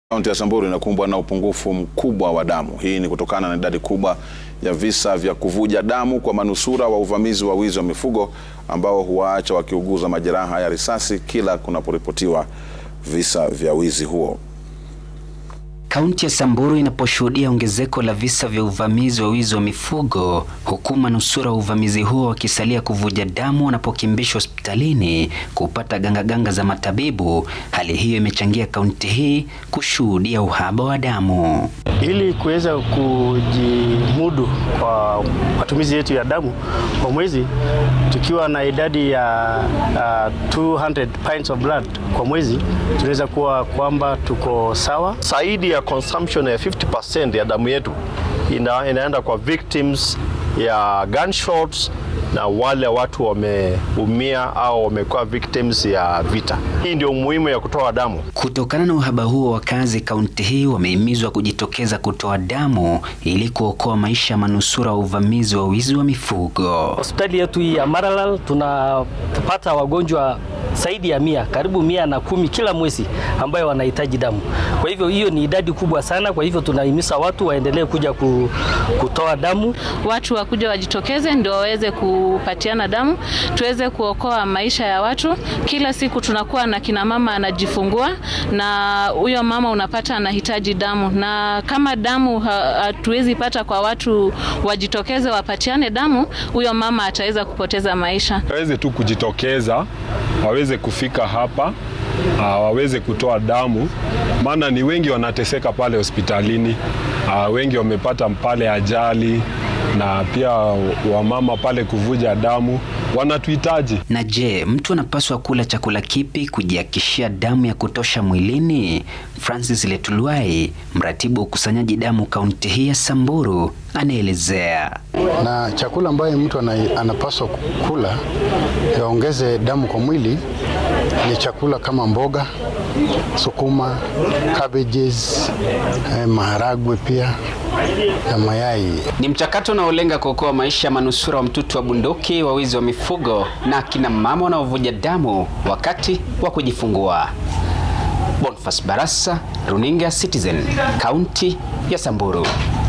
Kaunti ya Samburu inakumbwa na upungufu mkubwa wa damu. Hii ni kutokana na idadi kubwa ya visa vya kuvuja damu kwa manusura wa uvamizi wa wizi wa mifugo ambao huwaacha wakiuguza majeraha ya risasi kila kunaporipotiwa visa vya wizi huo. Kaunti ya Samburu inaposhuhudia ongezeko la visa vya uvamizi wa wizi wa mifugo huku manusura wa uvamizi huo wakisalia kuvuja damu wanapokimbishwa hospitalini kupata gangaganga za matabibu. Hali hiyo imechangia kaunti hii kushuhudia uhaba wa damu. Ili kuweza kujimudu kwa matumizi yetu ya damu kwa mwezi, tukiwa na idadi ya uh, 200 pints of blood kwa mwezi, tunaweza kuwa kwamba tuko sawa. Zaidi ya consumption ya 50% ya damu yetu ina, inaenda kwa victims ya gunshots na wale watu wameumia au wamekuwa victims ya vita. Hii ndio muhimu ya kutoa damu. Kutokana na uhaba huo, wakazi kaunti hii wamehimizwa kujitokeza kutoa damu ili kuokoa maisha ya manusura wa uvamizi wa wizi wa mifugo. Hospitali yetu hii ya Maralal tunapata wagonjwa zaidi ya mia, karibu mia na kumi kila mwezi ambayo wanahitaji damu. Kwa hivyo hiyo ni idadi kubwa sana. Kwa hivyo tunahimiza watu waendelee kuja kutoa damu, watu wakuja wajitokeze ndio waweze kupatiana damu, tuweze kuokoa maisha ya watu. Kila siku tunakuwa na kina mama anajifungua, na huyo mama unapata anahitaji damu, na kama damu hatuwezi pata kwa watu wajitokeze wapatiane damu, huyo mama ataweza kupoteza maisha. Waweze tu kujitokeza, waweze kufika hapa Uh, waweze kutoa damu, maana ni wengi wanateseka pale hospitalini. Uh, wengi wamepata pale ajali na pia wamama pale kuvuja damu wanatuhitaji. Na je, mtu anapaswa kula chakula kipi kujiakishia damu ya kutosha mwilini? Francis Letuluai, mratibu wa ukusanyaji damu kaunti hii ya Samburu, anaelezea. Na chakula ambayo mtu anapaswa kula yaongeze damu kwa mwili ni chakula kama mboga, sukuma, cabbages, eh, maharagwe pia na mayai. Ni mchakato unaolenga kuokoa maisha ya manusura wa mtutu wa bunduki wa wizi wa mifugo na akina mama wanaovuja damu wakati wa kujifungua. Boniface Barasa, Runinga Citizen, kaunti ya Samburu.